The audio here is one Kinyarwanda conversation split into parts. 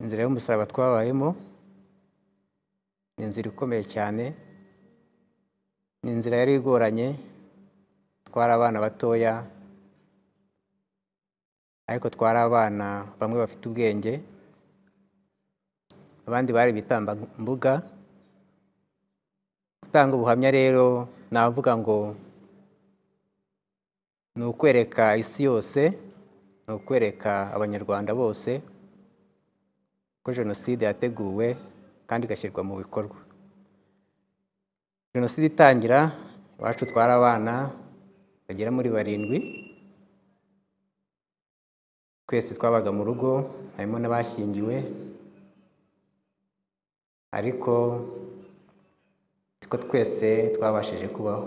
inzira y'umusaraba twabayemo ni inzira ikomeye cyane ni inzira yari igoranye twari abana batoya ariko twari abana bamwe bafite ubwenge abandi bari ibitambambuga gutanga ubuhamya rero navuga ngo ni ukwereka isi yose ni ukwereka abanyarwanda bose ko jenoside yateguwe kandi igashyirwa mu bikorwa jenoside itangira iwacu twari abana bagera muri barindwi twese twabaga mu rugo harimo n'abashyingiwe ariko siko twese twabashije kubaho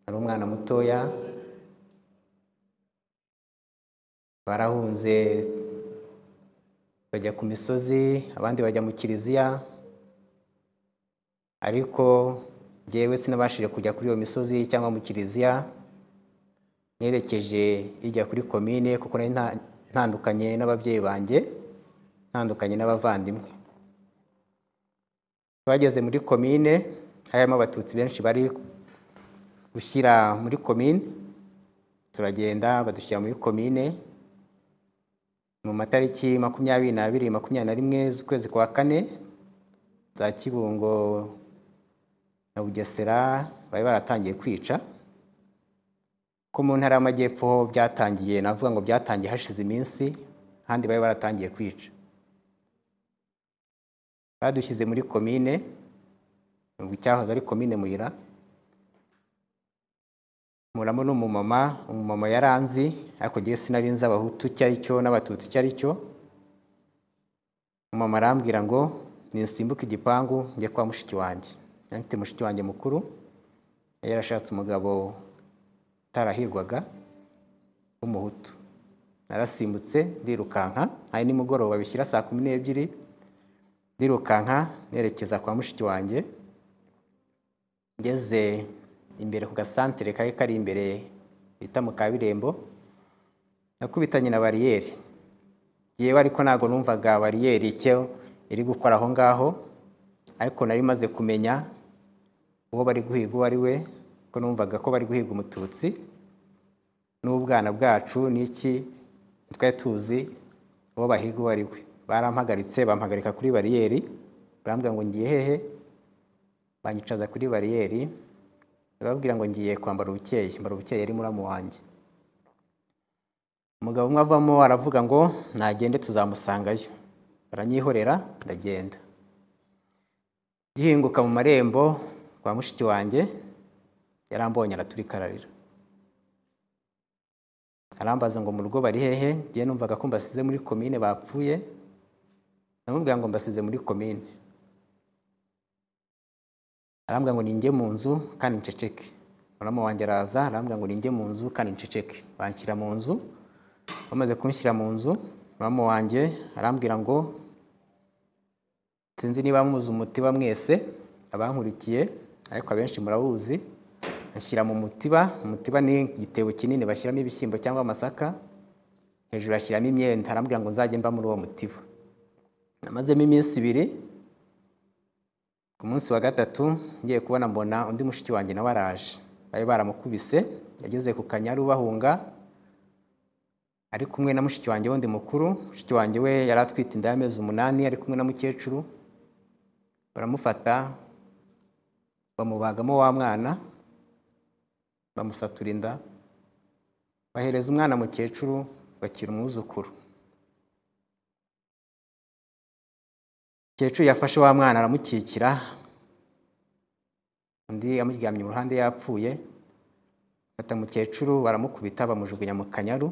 ari umwana mutoya barahunze bajya ku misozi abandi bajya mu kiliziya ariko jyewe sinabashije kujya kuri iyo misozi cyangwa mu kiliziya nerekeje ijya kuri komine kuko nari ntandukanye n'ababyeyi banjye ntandukanye n'abavandimwe twageze muri komine harimo abatutsi benshi bari gushyira muri komine turagenda badushyira muri komine mu matariki makumyabiri n'abiri makumyabiri na rimwe z'ukwezi kwa kane za kibungo na bugesera bari baratangiye kwica ko mu ntara y'amajyepfo ho byatangiye navuga ngo byatangiye hashize iminsi ahandi bari baratangiye kwica badushyize muri komine nubwo icyahoze ari komine muyira muramo n'umumama umumama yaranzi ariko ngewe sinari nzi abahutu icyo ari cyo n'abatutsi icyo ari cyo umumama arambwira ngo nisimbuke igipangu njye kwa mushiki wanjye yari afite mushiki wanjye mukuru yari yarashatse umugabo utarahirwaga w'umuhutu narasimbutse ndirukanka hari nimugoroba bishyira saa kumi n'ebyiri ndirukanka nerekeza kwa mushiki wanjye ngeze imbere ku gasantere kari kari imbere bita mu kabirembo nakubitanye na bariyeri yewe ariko ntabwo numvaga bariyeri icyo iri gukora aho ngaho ariko nari maze kumenya uwo bari guhiga uwo ari we ko numvaga ko bari guhiga umututsi n'ubwana bwacu n'iki twari tuzi uwo bahiga uwo ari we barampagaritse bampagarika kuri bariyeri barambwira ngo ngiye hehe banyicaza kuri bariyeri bababwira ngo ngiye kwambara ubukeye mbara ubukeye yari muramu wanjye umugabo umwe avamo aravuga ngo nagende tuzamusangayo baranyihorera ndagenda gihinguka mu marembo kwa mushiki wanjye yarambonye araturika ararira arambaza ngo mu rugo bari hehe ngiye numvaga ko mbasize muri komine bapfuye namubwira ngo mbasize muri komine arambwira ngo ninjye mu nzu kandi nceceke murama wanjye araza arambwira ngo ninjye mu nzu kandi nceceke banshyira mu nzu bamaze kunshyira mu nzu murama wanjye arambwira ngo sinzi niba muzi umutiba mwese abankurikiye ariko abenshi murawuzi ashyira mu mutiba umutiba ni igitebo kinini bashyiramo ibishyimbo cyangwa amasaka hejuru ashyiramo imyenda arambwira ngo nzajye mba muri uwo mutiba namazemo iminsi ibiri ku munsi wa gatatu ngiye kubona mbona undi mushiki wanjye nawe araje bari baramukubise yageze ku kanyaru bahunga ari kumwe na mushiki wanjye wundi mukuru mushiki wanjye we yari atwite inda y'amezi umunani ari kumwe na mukecuru baramufata bamubagamo wa mwana bamusatura inda bahereza umwana mukecuru bakira umwuzukuru umukecuru yafashe wa mwana aramukikira undi amuryamye mu ruhande yapfuye bata mukecuru baramukubita bamujugunya mu kanyaru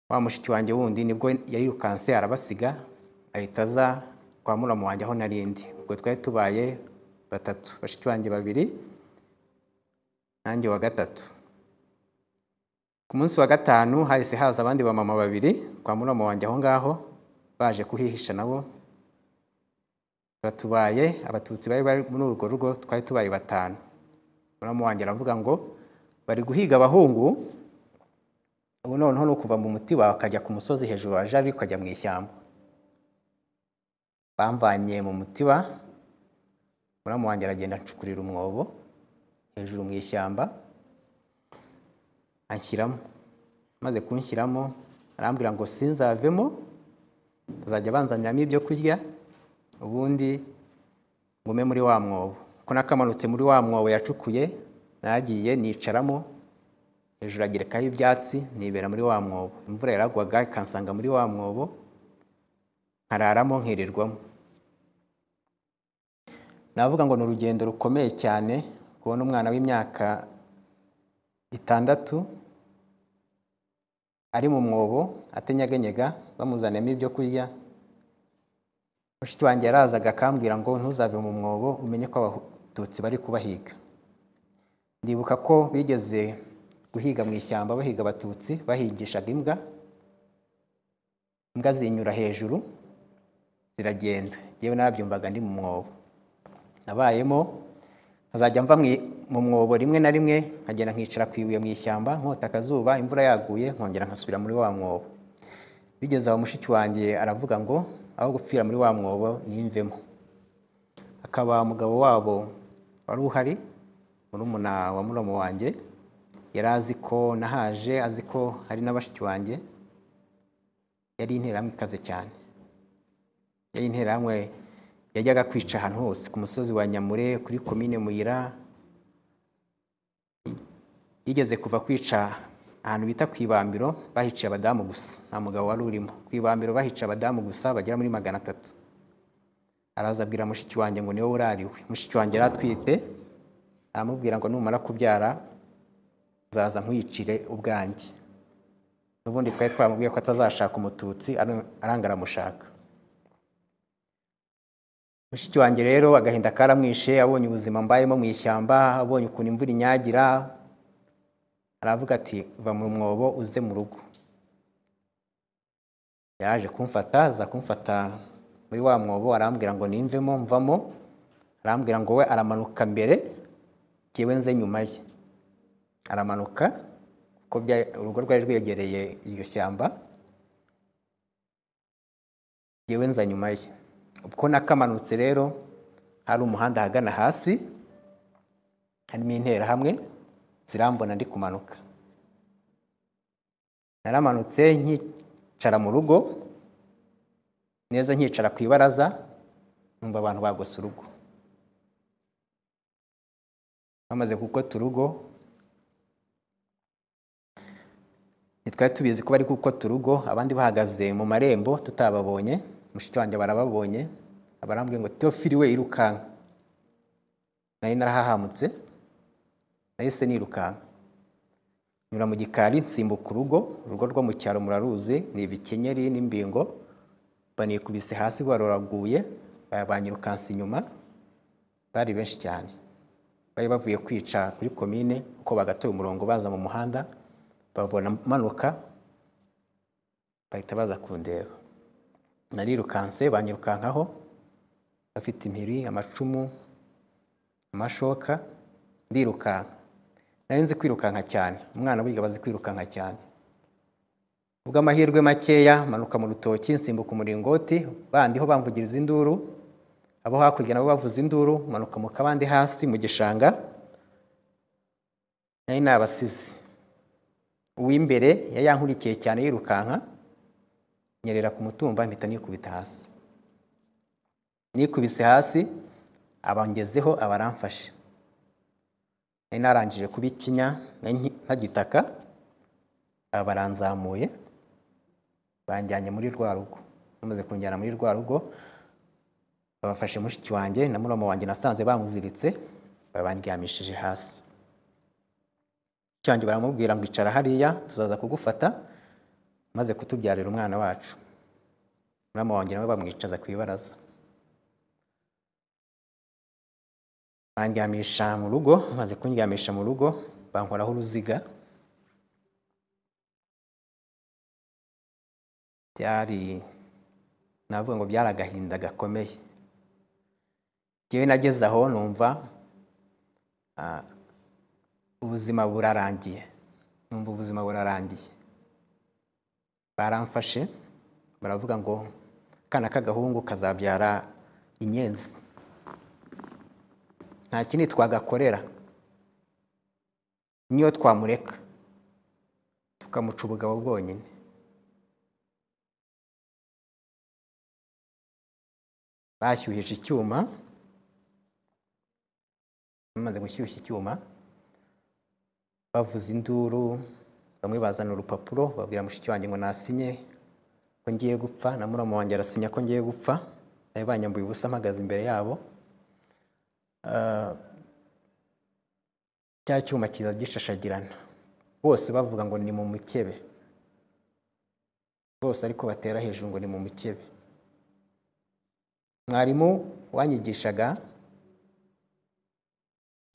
wa mushiki wanjye wundi nibwo yayirukanse arabasiga ahita aza kwa muramu wanjye aho narindi ubwo twari tubaye batatu bashiki wanjye babiri nanjye wa gatatu ku munsi wa gatanu hahise haza abandi bamama babiri kwa muramu wanjye aho ngaho baje kuhihisha nabo batubaye abatutsi bari bari muri urwo rugo twari tubaye batanu muramu wanjye aravuga ngo bari guhiga abahungu ubu noneho ni ukuva mu muti wawe akajya ku musozi hejuru wa jari ukajya mu ishyamba bamvanye mu mutiba muramu wanjye aragenda ancukurira umwobo hejuru mu ishyamba anshyiramo maze kunshyiramo arambwira ngo sinzavemo bazajya banzaniramo ibyo kurya ubundi ngume muri wa mwobo ko nakamanutse muri wa mwobo yacukuye nagiye nicaramo hejuru agerekaho ibyatsi nibera muri wa mwobo imvura yaragwaga ikansanga muri wa mwobo nkararamo nkirirwamo navuga ngo ni urugendo rukomeye cyane kubona umwana w'imyaka itandatu ari mu mwobo atenyeganyega bamuzaniyemo ibyo kurya mushiki wanjye yarazaga akambwira ngo ntuzave mu mwobo umenye ko abatutsi bari kubahiga ndibuka ko bigeze guhiga mu ishyamba bahiga abatutsi bahigishaga imbwa imbwa zinyura hejuru ziragenda yewe nabyumvaga ndi mu mwobo nabayemo nkazajya mva mu mwobo rimwe na rimwe nkagenda nkicara ku ibuye mu ishyamba nkota akazuba imvura yaguye nkongera nkasubira muri wa mwobo bigeze aho mushiki wanjye aravuga ngo aho gupfira muri wa mwobo nimvemo akaba umugabo wabo wari uhari murumuna wa muramu wanjye yari azi ko nahaje azi ko hari na bashiki wanjye yari interahamwe ikaze cyane yari interahamwe yajyaga kwica ahantu hose ku musozi wa nyamure kuri komine muyira yigeze kuva kwica ahantu bita ku ibambiro bahiciye abadamu gusa nta mugabo wari urimo ku ibambiro bahiciye abadamu gusa bagera muri magana atatu araza abwira mushiki wanjye ngo niwe urariwe mushiki wanjye yari atwite aramubwira ngo numara kubyara nzaza nkuyicire ubwanjye n'ubundi twari twamubwiye ko atazashaka umututsi aranga aramushaka mushiki wanjye rero agahinda karamwishe abonye ubuzima mbayemo mu ishyamba abonye ukuntu imvura inyagira aravuga ati va mu mwobo uze mu rugo yaje kumfata aza kumfata muri wa mwobo arambwira ngo nimvemo mvamo arambwira ngo we aramanuka mbere ngewe nze nyuma ye aramanuka kuko urugo rwari rwegereye iryo shyamba ngewe nza nyuma ye ubwo nakamanutse rero hari umuhanda ahagana hasi harimo interahamwe zirambona ndi kumanuka naramanutse nkicara mu rugo neza nkicara ku ibaraza numva abantu bagose urugo bamaze gukota urugo ntitwari tubizi ko bari gukota urugo abandi bahagaze mu marembo tutababonye mushiki wanjye barababonye abarambwiye ngo teofili we irukanka nari narahahamutse nahise nirukanka nyura mu gikari nsimbuka urugo urugo rwo mu cyaro muraruzi ni ibikenyeri n'imbingo banikubise hasi rwaraguye banyirukansa inyuma bari benshi cyane bari bavuye kwica kuri komine uko bagatoye umurongo baza mu muhanda babona manuka bahita baza kundeba narirukanse banyirukankaho bafite impiri amacumu amashoka ndirukanka nari nzi kwirukanka cyane umwana burya bazi kwirukanka cyane ubwo amahirwe makeya manuka mu rutoki nsimbuka umuringoti bandi ho bamvugiriza induru abo hakurya nabo bavuza induru manuka mu kabande hasi mu gishanga nari nabasize uw'imbere yari yankurikiye cyane yirukanka nyerera ku mutumba mpita nikubita hasi nikubise hasi abangezeho abaramfashe nari narangije kuba ikinya ntagitaka aba baranzamuye banjyanye muri rwa rugo bamaze kunjyana muri rwa rugo babafashe mushiki wanjye na murama wanjye nasanze bamuziritse babandyamishije hasi cyangwa baramubwira ngo icara hariya tuzaza kugufata maze kutubyarira umwana wacu murama wanjye nawe bamwicaza ku ibaraza bandyamisha mu rugo maze kundyamisha mu rugo bankoraho uruziga byari navuga ngo byari agahinda gakomeye ngewe nageze aho numva ubuzima burarangiye numva ubuzima burarangiye baramfashe baravuga ngo kana k'agahungu kazabyara inyenzi nta kindi twagakorera niyo twamureka tukamuca ubugabo bwonyine bashyuhije icyuma bamaze gushyushya icyuma bavuza induru bamwe bazana urupapuro babwira mushiki wanjye ngo nasinye ko ngiye gupfa na muramu wanjye arasinya ko ngiye gupfa nawe banyambuye ubusa mpagaze imbere yabo Ah, cya cyuma kiza gishashagirana bose bavuga ngo ni mu mukebe bose ariko batera hejuru ngo ni mu mukebe mwarimu wanyigishaga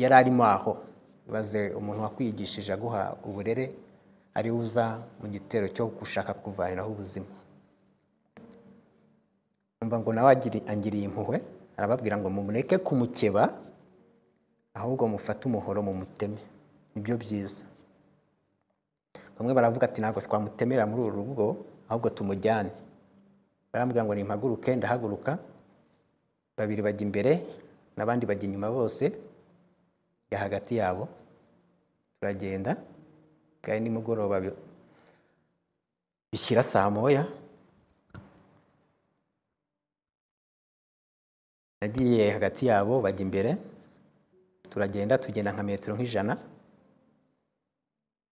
yari arimo aho ibaze umuntu wakwigishije aguha uburere ari uza mu gitero cyo gushaka kuvaniraho ubuzima umva ngo nawe agiri- angiriye impuhwe arababwira ngo mumureke kumukeba ahubwo mufate umuhoro mu muteme nibyo byiza bamwe baravuga ati ntabwo twamutemera muri uru rugo ahubwo tumujyane barambwira ngo nimpaguruke ndahaguruka babiri bajya imbere n'abandi bajya inyuma bose ya hagati yabo turagenda kandi nimugoroba bi- bishyira saa moya nagiye hagati yabo bajya imbere turagenda tugenda nka metero nk'ijana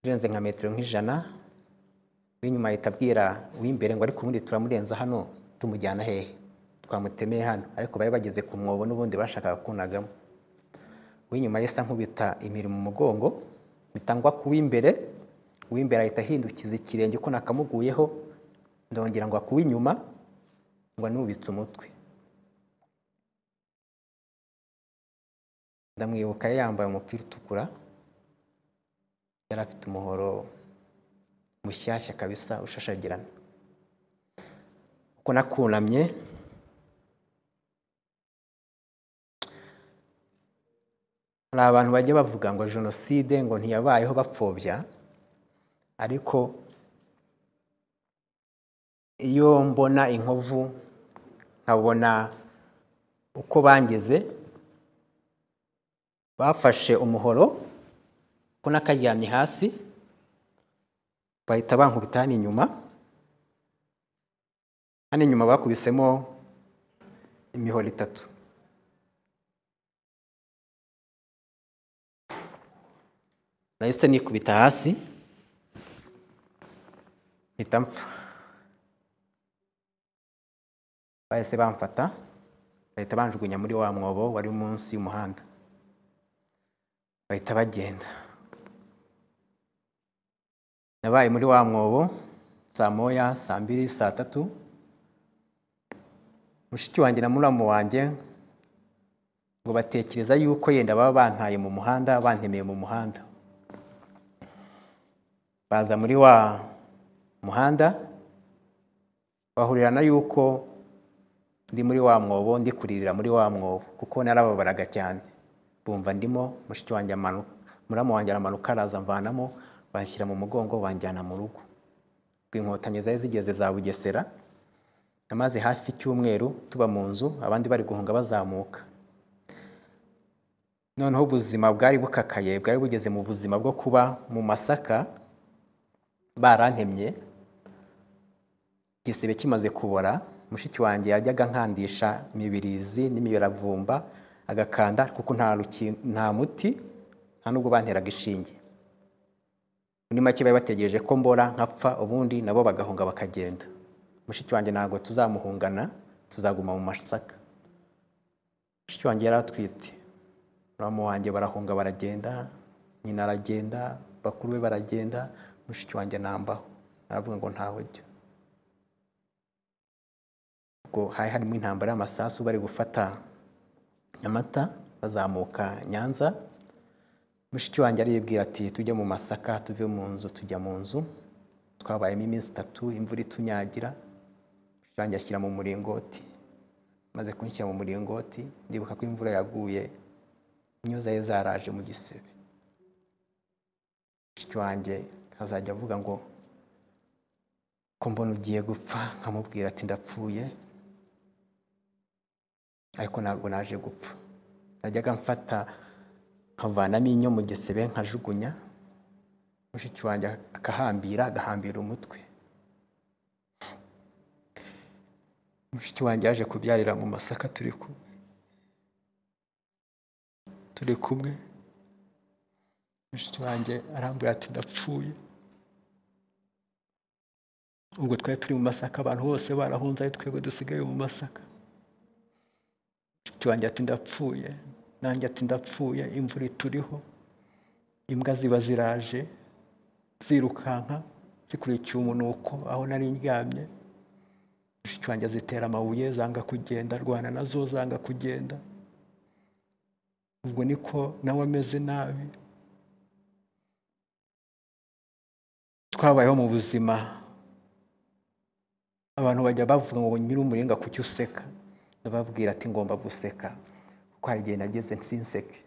urenze nka metero nk'ijana w'inyuma ahita abwira uw'imbere ngo ariko ubundi turamurenza hano tumujyana hehe twamutemeye hano ariko bari bageze ku mwobo n'ubundi bashakaga kunagamo uw'inyuma yesa nkubita imirimo umugongo bitangwa ku w'imbere uw'imbere ahita ahindukiza ikirenge ko nakamuguyeho ndongera ngo akuw'inyuma ngo anubitse umutwe ndamwibuka yambaye umupira utukura yari afite umuhoro mushyashya kabisa ushashagirana uko nakunamye hari abantu bajya bavuga ngo jenoside ngo ntiyabayeho bapfobya ariko iyo mbona inkovu nkabona uko bangize bafashe umuhoro ko nakaryamye hasi bahita bankubita hano inyuma hano inyuma bakubisemo imihoro itatu nahise nikubita hasi mpita mpfa bahise bamfata bahita banjugunya muri wa mwobo wari munsi y'umuhanda bahita bagenda nabaye muri wa mwobo saa moya saa mbiri saa tatu mushiki wanjye na muramu wanjye ngo batekereza yuko yenda baba bantaye mu muhanda bantemeye mu muhanda baza muri wa muhanda bahurira na yuko ndi muri wa mwobo ndi kuririra muri wa mwobo kuko narababaraga cyane bumva ndimo mushiki wanjye amanuka muramu wanjye aramanuka araza mvanamo banshyira mu mugongo banjyana mu rugo rw'inkotanyi zari zigeze za bugesera namaze hafi icyumweru tuba mu nzu abandi bari guhunga bazamuka noneho ubuzima bwari bukakaye bwari bugeze mu buzima bwo kuba mu masaka barantemye igisebe kimaze kubora mushiki wanjye yajyaga nkandisha imibirizi n'imiyoravumba agakanda kuko nta ruki- nta muti nta nubwo banteraga inshinge muri make bari bategereje ko mbora nkapfa ubundi nabo bagahunga bakagenda mushiki wanjye ntabwo tuzamuhungana tuzaguma mu masaka mushiki wanjye yari atwite muramu wanjye barahunga baragenda nyina aragenda bakuru be baragenda mushiki wanjye nambaho aravuga ngo ntaho ujya ubwo hari harimo intambara y'amasasu bari gufata nyamata bazamuka nyanza mushiki wanjye aribwira ati tujye mu masaka tuve mu nzu tujya mu nzu twabayemo iminsi itatu imvura itunyagira mushiki wanjye ashyira mu muringoti maze kunshyira mu muringoti ndibuka ko imvura yaguye inyo zari zaraje mu gisebe mushiki wanjye azajya avuga ngo ko mbona ugiye gupfa nkamubwira ati ndapfuye ariko ntabwo naje gupfa najyaga mfata nkavanamo inyo mu gisebe nkajugunya mushiki wanjye akahambira agahambira umutwe mushiki wanjye yaje kubyarira mu masaka turi kumwe turi kumwe mushiki wanjye arambwira ati ndapfuye ubwo twari turi mu masaka abantu bose barahunze ari twebwe dusigaye mu masaka mushiki wanjye ati ndapfuye nanjye ati ndapfuye imvura ituriho imbwa ziba ziraje zirukanka zikurikiye umunuko aho nari ndyamye mushiki wanjye zitera amabuye zanga kugenda arwana nazo zanga kugenda ubwo niko nawe ameze nabi twabayeho mu buzima abantu bajya bavuga ngo nyir'umuringa kuki useka ndababwira ati ngomba guseka kuko hari igihe nageze nsinseke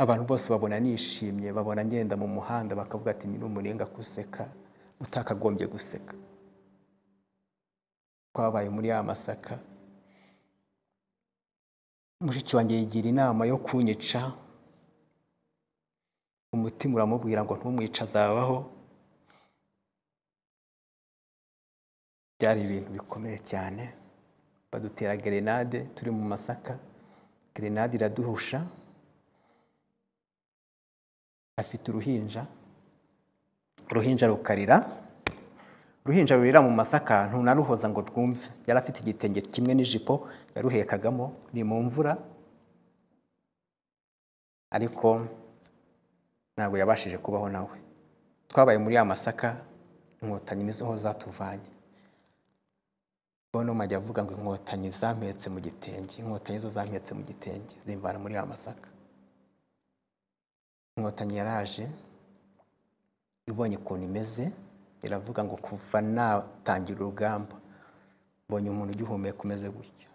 abantu bose babona nishimye babona ngenda mu muhanda bakavuga ati nyir'umuringa guseka utakagombye guseka twabaye muri ya masaka mushiki wanjye yigira inama yo kunyica umutima uramubwira ngo ntumwica azabaho byari ibintu bikomeye cyane badutera gerenade turi mu masaka gerenade iraduhusha afite uruhinja uruhinja rukarira uruhinja rurira mu masaka ntunaruhoza ngo rwumve yari afite igitenge kimwe n'ijipo yaruhekagamo ni mu mvura ariko ntabwo yabashije kubaho nawe twabaye muri ya masaka inkotanyi nizo zatuvanye bono majya avuga ngo inkotanyi zampetse mu gitenge inkotanyi zo zampetse mu gitenge zimvana muri ya masaka inkotanyi yaraje ibonye ukuntu imeze iravuga ngo kuva natangira urugamba mbonye umuntu ugihumeka umeze gutya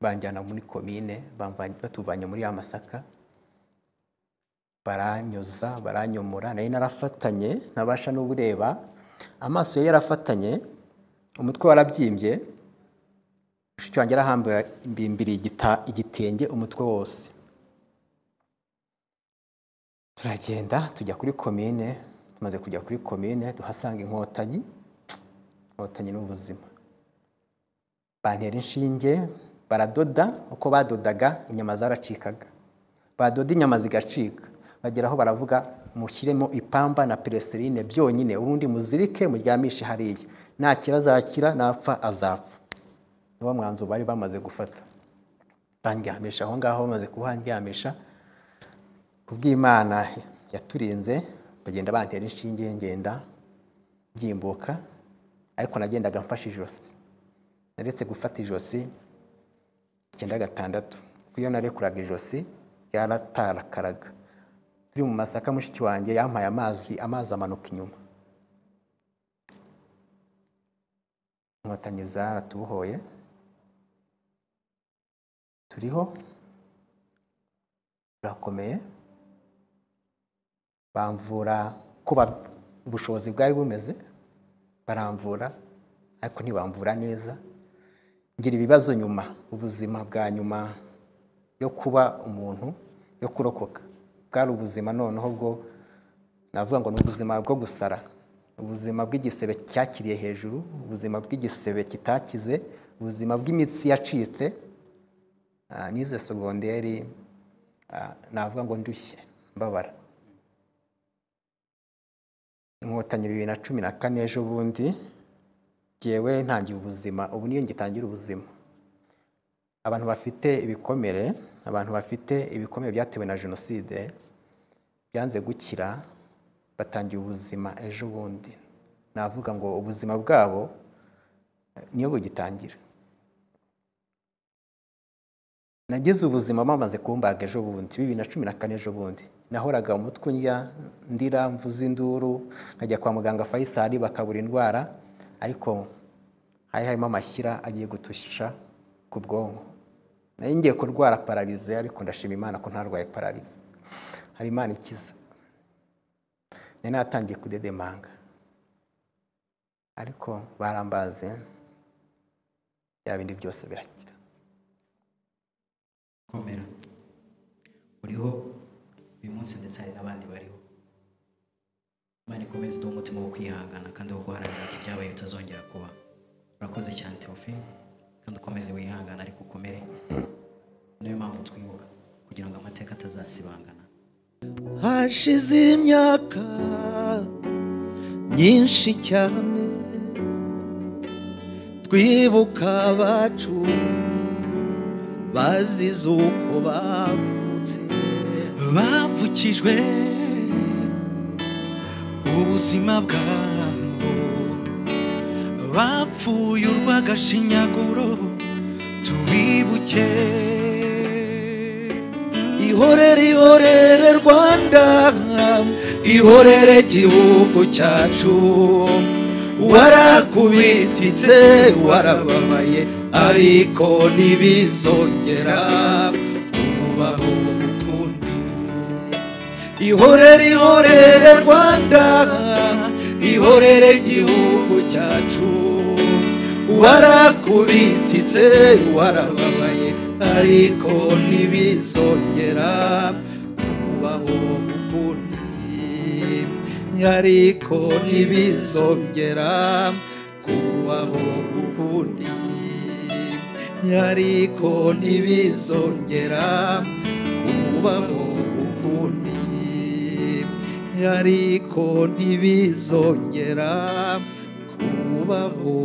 banjyana muri komine batuvanye muri ya masaka baranyuza baranyomora nari narafatanye ntabasha n'ubureba amaso ye yarafatanye umutwe warabyimbye mushiki wanjye arahambimbiriye igitenge umutwe wose turagenda tujya kuri komine tumaze kujya kuri komine tuhasanga inkotanyi inkotanyi n'ubuzima bantera inshinge baradoda uko badodaga inyama zaracikaga badoda inyama zigacika bageraho baravuga mushyiremo ipamba na pereserine byonyine ubundi muzirike muryamishe hariya nakira azakira napfa azapfa niwo mwanzuro bari bamaze gufata bandyamisha aho ngaho bamaze kuhandyamisha ku bw'imana yaturinze bagenda bantera inshinge ngenda byimbuka ariko nagendaga mfashe ijosi naretse gufata ijosi icyenda gatandatu iyo narekuraga ijosi ryaratarakaraga turi mu masaka mushiki wanjye yampaye amazi amazi amanuka inyuma inkotanyi zaratubohoye turiho turakomeye bamvura ko ubushobozi bwari bumeze baramvura ariko ntibamvura neza ngira ibibazo nyuma ubuzima bwa nyuma yo kuba umuntu yo kurokoka bwari ubuzima noneho bwo navuga ngo ni ubuzima bwo gusara ubuzima bw'igisebe cyakiriye hejuru ubuzima bw'igisebe kitakize ubuzima bw'imitsi yacitse n'ize segonderi navuga ngo ndushye mbabara inkotanyi bibiri na cumi na kane ejo bundi ngewe ntangira ubuzima ubu niyo ngitangira ubuzima abantu bafite ibikomere abantu bafite ibikomere byatewe na jenoside byanze gukira batangiye ubuzima ejo bundi navuga ngo ubuzima bwabo niyo bugitangira nagize ubuzima bamaze kumbaga ejo bundi bibiri na cumi na kane ejo bundi nahoraga umutwe undya ndira mvuze induru nkajya kwa muganga fayisari bakabura indwara ariko hari harimo amashyira agiye gutusha ku bwonko nari ngiye kurwara pararize ariko ndashima imana ko ntarwaye pararize hari imana ikiza nari natangiye kudedemanga ariko barambaze bya bindi byose birakira komera uriho uyu munsi ndetse hari n'abandi bariho imana ikomeze uduhe umutima wo kwihangana kandi wo guharanira ko ibyabaye bitazongera kuba urakoze cyane tewofe kandi ukomeze wihangana ariko ukomere niyo mpamvu twibuka kugira ngo amateka atazasibangana hashize imyaka myinshi cyane twibuka abacu bazize uko bavutse bavukijwe ubuzima bwabo bapfuye urw'agashinyaguro tubibuke ihorere ihorere rwanda ihorere gihugu cyacu warakubititse warababaye ariko ntibizongera kubaho ukundi ihorere ihorere rwanda ihorere gihugu cyacu warakubititse warababaye ariko ntibizongera kubaho ukundi ariko ntibizongera kubaho ukundi ariko ntibizongera kubaho ukundi ariko ntibizongera kubaho